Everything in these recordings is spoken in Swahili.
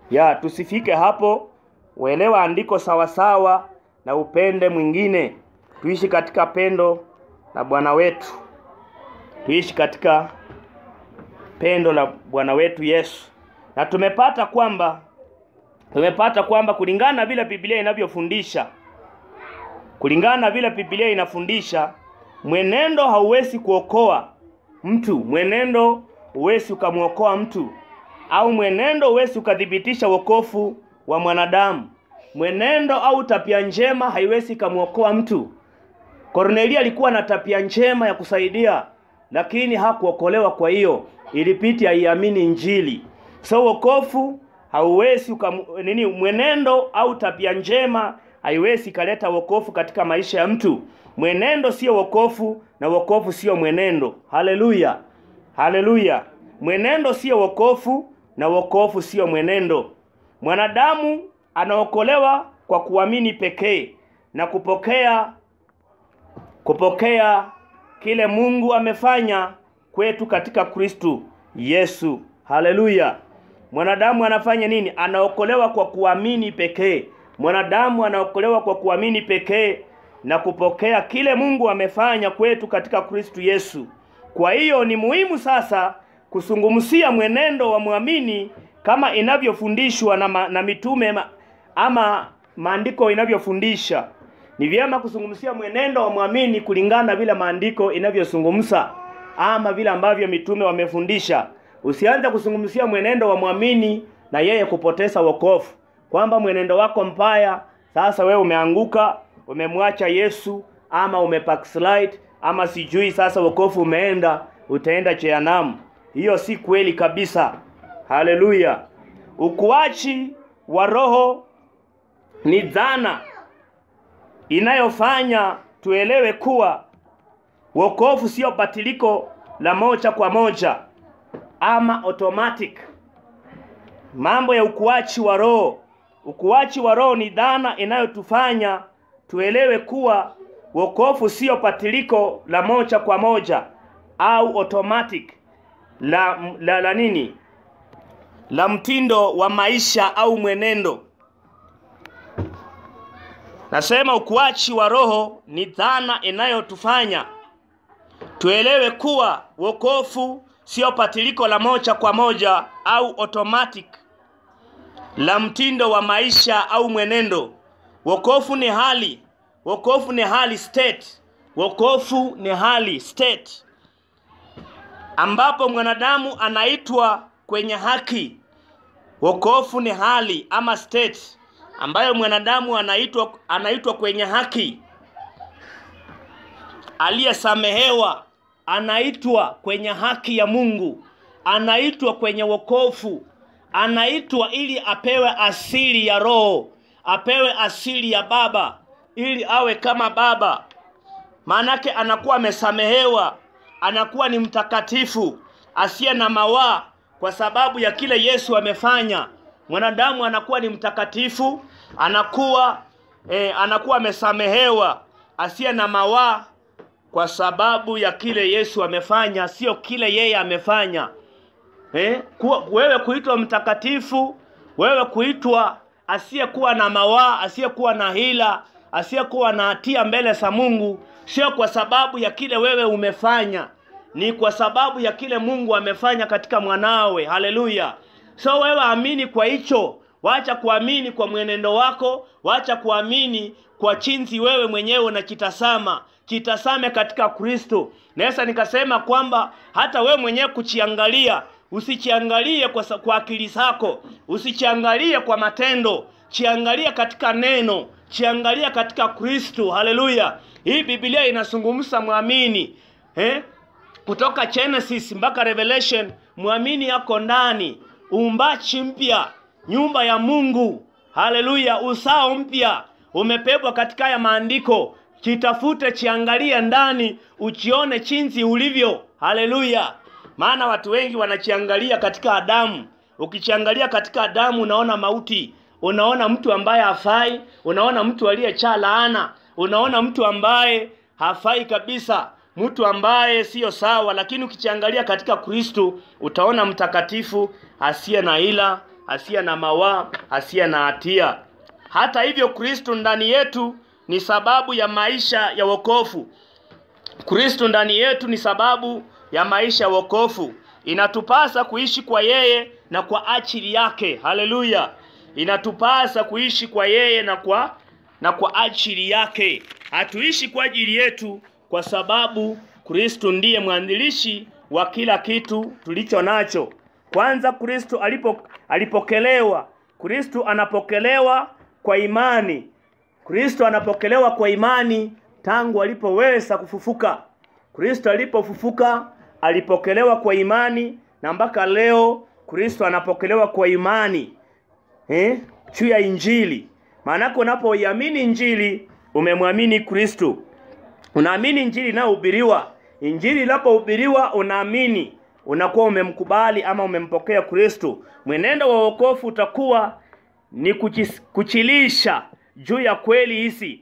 ya tusifike hapo. Uelewa andiko sawasawa na upende mwingine. Tuishi katika pendo la Bwana wetu, tuishi katika pendo la Bwana wetu Yesu, na tumepata kwamba tumepata kwamba kulingana na vile Biblia inavyofundisha, kulingana na vile Biblia inafundisha, mwenendo hauwezi kuokoa mtu, mwenendo huwezi ukamwokoa mtu, au mwenendo huwezi ukathibitisha wokovu wa mwanadamu. Mwenendo au tabia njema haiwezi ikamwokoa mtu. Kornelia alikuwa na tabia njema ya kusaidia, lakini hakuokolewa. Kwa hiyo ilipiti aiamini Injili. So wokovu hauwezi ukam, nini, mwenendo au tabia njema haiwezi ikaleta wokovu katika maisha ya mtu. Mwenendo sio wokovu na wokovu sio mwenendo. Haleluya, haleluya! Mwenendo sio wokovu na wokovu sio mwenendo. Mwanadamu anaokolewa kwa kuamini pekee na kupokea kupokea kile Mungu amefanya kwetu katika Kristu Yesu. Haleluya! Mwanadamu anafanya nini? Anaokolewa kwa kuamini pekee. Mwanadamu anaokolewa kwa kuamini pekee na kupokea kile Mungu amefanya kwetu katika Kristu Yesu. Kwa hiyo ni muhimu sasa kusungumzia mwenendo wa mwamini kama inavyofundishwa na, ma, na mitume ma, ama maandiko inavyofundisha. Ni vyema kuzungumzia mwenendo wa mwamini kulingana na vile maandiko inavyozungumza ama vile ambavyo mitume wamefundisha. Usianze kuzungumzia mwenendo wa mwamini na yeye kupoteza wokovu, kwamba mwenendo wako mbaya, sasa wewe umeanguka, umemwacha Yesu ama umebackslide ama sijui sasa wokovu umeenda, utaenda jehanamu. Hiyo si kweli kabisa. Haleluya! Ukuachi wa roho ni dhana inayofanya tuelewe kuwa wokovu sio batiliko la moja kwa moja ama automatic. Mambo ya ukuachi wa roho, ukuachi wa roho ni dhana inayotufanya tuelewe kuwa wokovu sio batiliko la moja kwa moja au automatic la, la, la nini la mtindo wa maisha au mwenendo. Nasema ukuachi wa roho ni dhana inayotufanya tuelewe kuwa wokovu sio batiliko la moja kwa moja au automatic la mtindo wa maisha au mwenendo. Wokovu ni hali, wokovu ni hali state, wokovu ni hali state ambapo mwanadamu anaitwa kwenye haki. Wokovu ni hali ama state ambayo mwanadamu anaitwa anaitwa kwenye haki. Aliyesamehewa anaitwa kwenye haki ya Mungu, anaitwa kwenye wokovu, anaitwa ili apewe asili ya Roho, apewe asili ya Baba ili awe kama Baba. Maanake anakuwa amesamehewa, anakuwa ni mtakatifu asiye na mawaa kwa sababu ya kile Yesu amefanya. Mwanadamu anakuwa ni mtakatifu, anakuwa eh, anakuwa amesamehewa asiye na mawaa kwa sababu ya kile Yesu amefanya, sio kile yeye amefanya. Eh, kuwa, wewe kuitwa mtakatifu, wewe kuitwa asiyekuwa na mawaa, asiyekuwa na hila, asiyekuwa na hatia mbele za Mungu, sio kwa sababu ya kile wewe umefanya, ni kwa sababu ya kile Mungu amefanya katika mwanawe. Haleluya! So wewe amini kwa hicho, wacha kuamini kwa mwenendo wako, wacha kuamini kwa chinzi wewe mwenyewe unakitazama kitazame katika Kristo. Naweza nikasema kwamba hata wewe mwenyewe kuchiangalia, usichiangalie kwa, kwa akili zako, usichiangalie kwa matendo, chiangalie katika neno, chiangalie katika Kristo. Haleluya! Hii Biblia inazungumza mwamini eh? Kutoka Genesis mpaka Revelation, mwamini yako ndani, uumbaji mpya, nyumba ya Mungu. Haleluya! Usao mpya umepebwa katika haya maandiko kitafute chiangalie ndani uchione chinzi ulivyo. Haleluya! Maana watu wengi wanachiangalia katika Adamu. Ukichiangalia katika Adamu unaona mauti, unaona mtu ambaye hafai, unaona mtu aliyechaa laana, unaona mtu ambaye hafai kabisa, mtu ambaye siyo sawa. Lakini ukichiangalia katika Kristu utaona mtakatifu asiye na ila, asiye na mawaa, asiye na hatia. Hata hivyo, Kristo ndani yetu ni sababu ya maisha ya wokovu. Kristo ndani yetu ni sababu ya maisha ya wokovu. Inatupasa kuishi kwa yeye na kwa ajili yake. Haleluya! Inatupasa kuishi kwa yeye na kwa na kwa ajili yake. Hatuishi kwa ajili yetu, kwa sababu Kristo ndiye mwanzilishi wa kila kitu tulicho nacho. Kwanza Kristo alipo alipokelewa. Kristo anapokelewa kwa imani. Kristo anapokelewa kwa imani tangu alipoweza kufufuka. Kristo alipofufuka alipokelewa kwa imani na mpaka leo Kristo anapokelewa kwa imani eh, juu ya Injili. Maanake unapoiamini Injili umemwamini Kristo, unaamini Injili inayohubiriwa. Injili inapohubiriwa unaamini, unakuwa umemkubali ama umempokea Kristo. Mwenendo wa wokovu utakuwa ni kuchis, kuchilisha juu ya kweli hizi.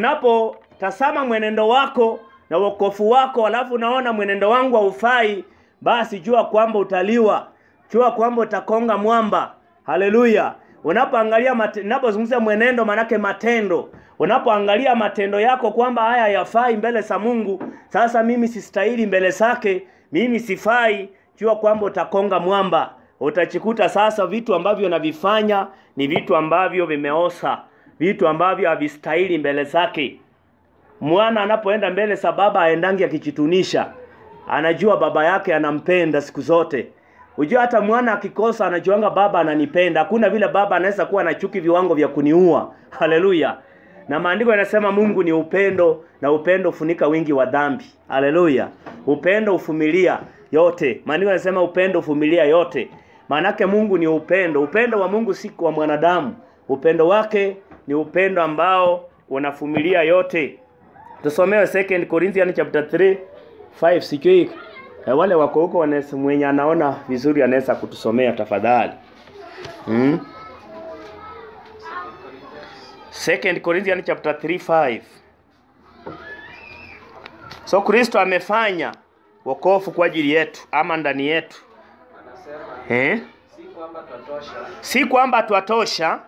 Unapotazama mwenendo wako na wokovu wako, alafu unaona mwenendo wangu haufai, basi jua kwamba utaliwa, jua kwamba utakonga mwamba. Haleluya! Unapoangalia mate, unapozungumzia mwenendo, manake matendo. Unapoangalia matendo yako kwamba haya hayafai mbele za Mungu, sasa mimi sistahili mbele zake, mimi sifai, jua kwamba utakonga mwamba. Utachikuta sasa vitu ambavyo navifanya ni vitu ambavyo vimeosa, vitu ambavyo havistahili mbele zake. Mwana anapoenda mbele za baba aendangi akijitunisha, anajua baba yake anampenda siku zote. Unajua hata mwana akikosa anajuanga baba ananipenda. Hakuna vile baba anaweza kuwa na chuki viwango vya kuniua. Haleluya. Na maandiko yanasema Mungu ni upendo na upendo ufunika wingi wa dhambi. Haleluya. Upendo ufumilia yote. Maandiko yanasema upendo ufumilia yote. Maanake Mungu ni upendo. Upendo wa Mungu si kwa mwanadamu. Upendo wake ni upendo ambao unafumilia yote. Tusomewe 2 Corinthians chapter 3 5 sijui Eh, wale wako huko wanaweza mwenye anaona vizuri anaweza kutusomea tafadhali. Hmm? Second Corinthians chapter 3 5. So Kristo amefanya wokovu kwa ajili yetu ama ndani yetu. Anasema Eh? si kwamba twatosha Si kwamba twatosha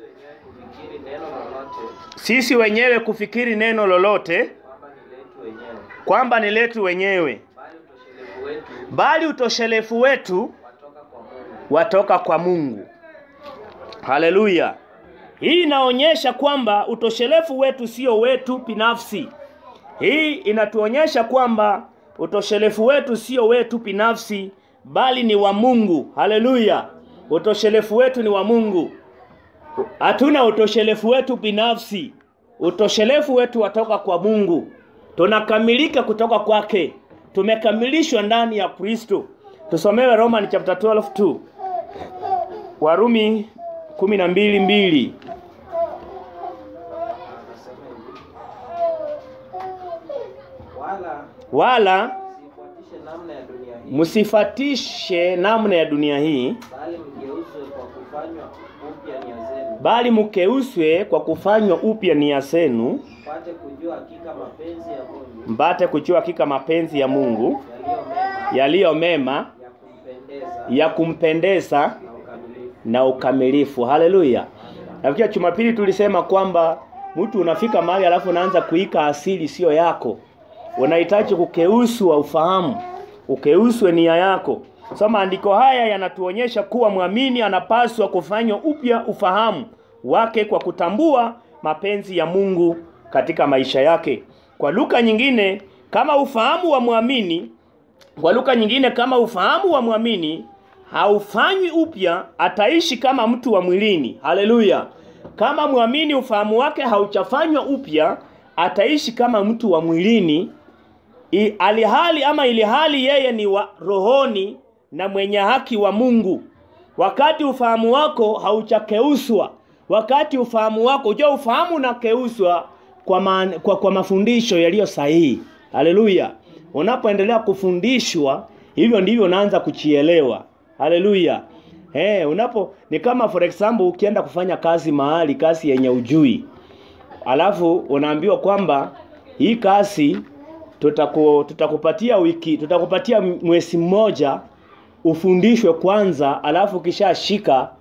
sisi wenyewe kufikiri neno lolote sisi wenyewe kufikiri neno lolote kwamba ni letu wenyewe, kwamba ni letu wenyewe, bali utoshelevu wetu bali utoshelevu wetu watoka kwa Mungu. watoka kwa Mungu. Haleluya! Hii inaonyesha kwamba utoshelevu wetu sio wetu binafsi. Hii inatuonyesha kwamba utoshelevu wetu sio wetu binafsi, bali ni wa Mungu. Haleluya! Utoshelevu wetu ni wa Mungu. Hatuna utoshelevu wetu binafsi. Utoshelevu wetu watoka kwa Mungu. Tunakamilika kutoka kwake. Tumekamilishwa ndani ya Kristo. Tusomewe Roman chapter 12 2. Warumi 12 mbili. Anasema hivi, wala Wala msifuatishe namna ya dunia hii, msifatishe namna ya dunia hii, bali mgeuzwe kwa kufanywa upya nia zenu, bali mkeuswe kwa kufanywa upya nia zenu, mpate kujua hakika mapenzi ya Mungu mpate kujua hakika mapenzi ya Mungu yaliyo mema yaliyo mema ya kumpendeza ya kumpendeza na ukamilifu. na ukamilifu. Haleluya. Nafikia Jumapili tulisema kwamba mtu unafika mahali alafu unaanza kuika asili sio yako. Unahitaji kukeuswa ufahamu, ukeuswe nia yako. So maandiko haya yanatuonyesha kuwa mwamini anapaswa kufanywa upya ufahamu wake kwa kutambua mapenzi ya Mungu katika maisha yake. Kwa lugha nyingine, kama ufahamu wa mwamini kwa lugha nyingine, kama ufahamu wa mwamini haufanywi upya, ataishi kama mtu wa mwilini. Haleluya! Kama mwamini ufahamu wake hauchafanywa upya, ataishi kama mtu wa mwilini, I- alihali ama ilihali yeye ni wa rohoni na mwenye haki wa Mungu. Wakati ufahamu wako hauchakeuswa, wakati ufahamu wako ujua, ufahamu unakeuswa kwa, man, kwa, kwa mafundisho yaliyo sahihi. Haleluya! Unapoendelea kufundishwa, hivyo ndivyo unaanza kuchielewa. Haleluya! Eh, unapo ni kama for example ukienda kufanya kazi mahali, kazi yenye ujui, alafu unaambiwa kwamba hii kazi tutaku, tutakupatia wiki tutakupatia mwezi mmoja ufundishwe kwanza, alafu ukishashika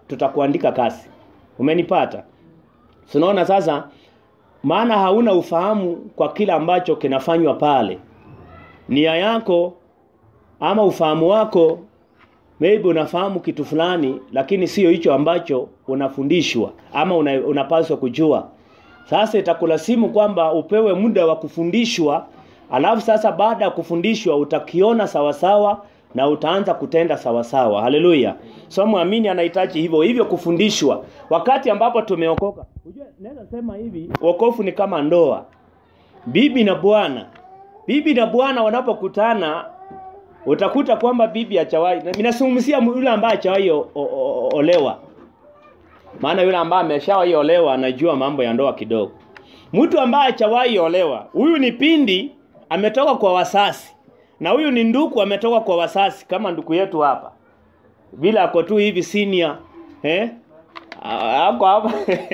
tutakuandika kasi. Umenipata? Tunaona sasa maana hauna ufahamu kwa kile ambacho kinafanywa pale. Nia yako ama ufahamu wako maybe unafahamu kitu fulani lakini sio hicho ambacho unafundishwa ama una, unapaswa kujua. Sasa itakulazimu kwamba upewe muda wa kufundishwa, alafu sasa baada ya kufundishwa utakiona sawasawa na utaanza kutenda sawasawa. Haleluya! So muamini anahitaji hivyo hivyo kufundishwa. Wakati ambapo tumeokoka, unajua naweza sema hivi, wokovu ni kama ndoa, bibi na bwana. Bibi na bwana wanapokutana utakuta kwamba bibi hachawahi, ninazungumzia yule ambaye hachawahi o- o- o- olewa maana yule ambaye ameshawahi olewa anajua mambo ya ndoa kidogo. Mtu ambaye hajawahi olewa, huyu ni pindi ametoka kwa wasasi, na huyu ni nduku ametoka kwa wasasi, kama nduku yetu hapa, bila ako tu hivi senior eh, A- ako hapa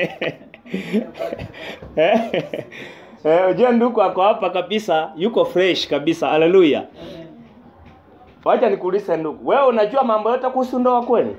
eh, eh, ujue nduku ako hapa kabisa, yuko fresh kabisa. Haleluya! Wacha nikuulize ndugu, wewe unajua mambo yote kuhusu ndoa kweli?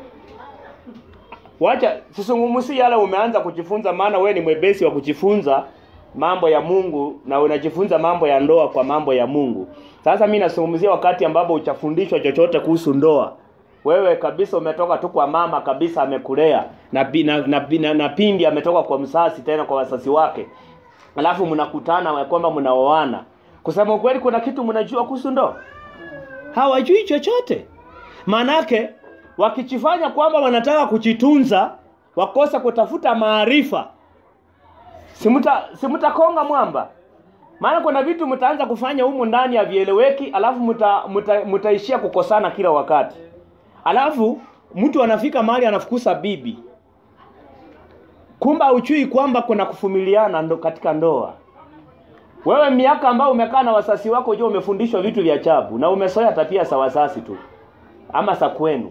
Wacha sisungumusi yale umeanza kujifunza, maana we ni mwepesi wa kujifunza mambo ya Mungu na unajifunza mambo ya ndoa kwa mambo ya Mungu. Sasa mimi nasungumzia wakati ambapo uchafundishwa chochote kuhusu ndoa. Wewe kabisa umetoka tu kwa mama kabisa amekulea na, pi- na, na, na, na pindi ametoka kwa msasi tena kwa wasasi wake. Alafu mnakutana ya kwamba mnaoana. Kusema ukweli kuna kitu mnajua kuhusu ndoa? Hawajui chochote. Manake wakijifanya kwamba wanataka kujitunza, wakosa kutafuta maarifa, simuta simutakonga mwamba. Maana kuna vitu mtaanza kufanya humu ndani havieleweki, alafu muta, muta, mutaishia kukosana kila wakati. Alafu mtu anafika mahali anafukusa bibi, kumba uchui kwamba kuna kufumiliana ndo katika ndoa. Wewe miaka ambayo umekaa na wasasi wako, unajua umefundishwa vitu vya ajabu na umesoea tabia za wasasi tu ama za kwenu.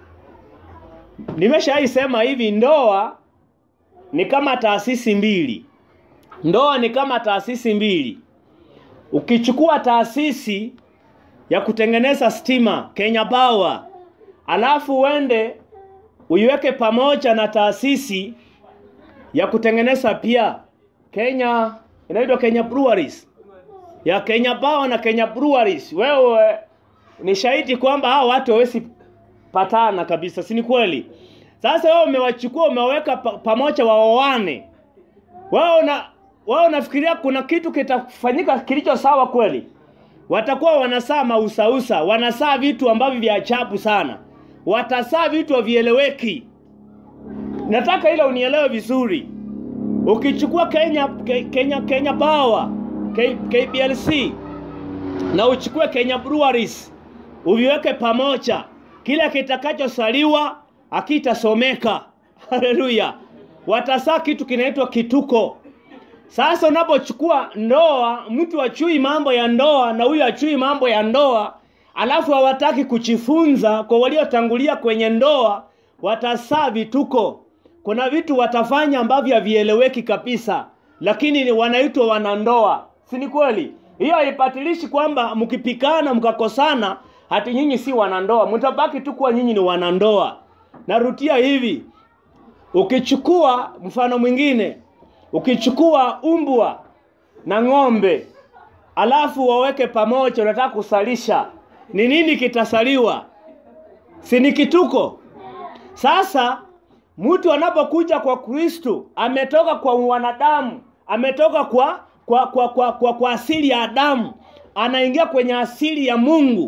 Nimeshaisema hivi, ndoa ni kama taasisi mbili. Ndoa ni kama taasisi mbili. Ukichukua taasisi ya kutengeneza stima Kenya Power, alafu uende uiweke pamoja na taasisi ya kutengeneza pia Kenya inaitwa Kenya Breweries ya Kenya Power na Kenya Breweries, wewe ni shahidi kwamba hao watu hawezi patana kabisa, si ni kweli? Sasa wewe umewachukua umeweka pa, pamoja waoane, wewe una wewe unafikiria kuna kitu kitafanyika kilicho sawa kweli? Watakuwa wanasaa mausausa, wanasaa vitu ambavyo vya ajabu sana, watasaa vitu havieleweki. Nataka ile unielewe vizuri. Ukichukua Kenya Ke- Kenya Kenya Power K, KPLC na uchukue Kenya Breweries uviweke pamoja, kile kitakachosaliwa akitasomeka. Haleluya! Watasaa kitu kinaitwa kituko. Sasa unapochukua ndoa, mtu achui mambo ya ndoa na huyu achui mambo ya ndoa, alafu hawataki kujifunza kwa waliotangulia kwenye ndoa, watasaa vituko. Kuna vitu watafanya ambavyo havieleweki kabisa, lakini ni wanaitwa wanandoa, si ni kweli? Hiyo haipatilishi kwamba mkipikana mkakosana, hati nyinyi si wanandoa, mtabaki tu kuwa nyinyi ni wanandoa. Narudia hivi, ukichukua mfano mwingine, ukichukua umbwa na ng'ombe alafu waweke pamoja, unataka kusalisha, ni nini kitasaliwa? Si ni kituko? Sasa mtu anapokuja kwa Kristo ametoka kwa wanadamu, ametoka kwa kwa kwa kwa, kwa, kwa asili ya Adamu, anaingia kwenye asili ya Mungu.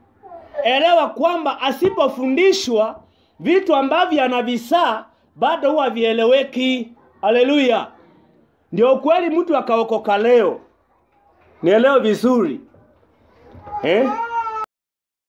Elewa kwamba asipofundishwa vitu ambavyo anavisaa bado huwa vieleweki. Haleluya! Ndio ukweli, mtu akaokoka leo, nielewe vizuri eh?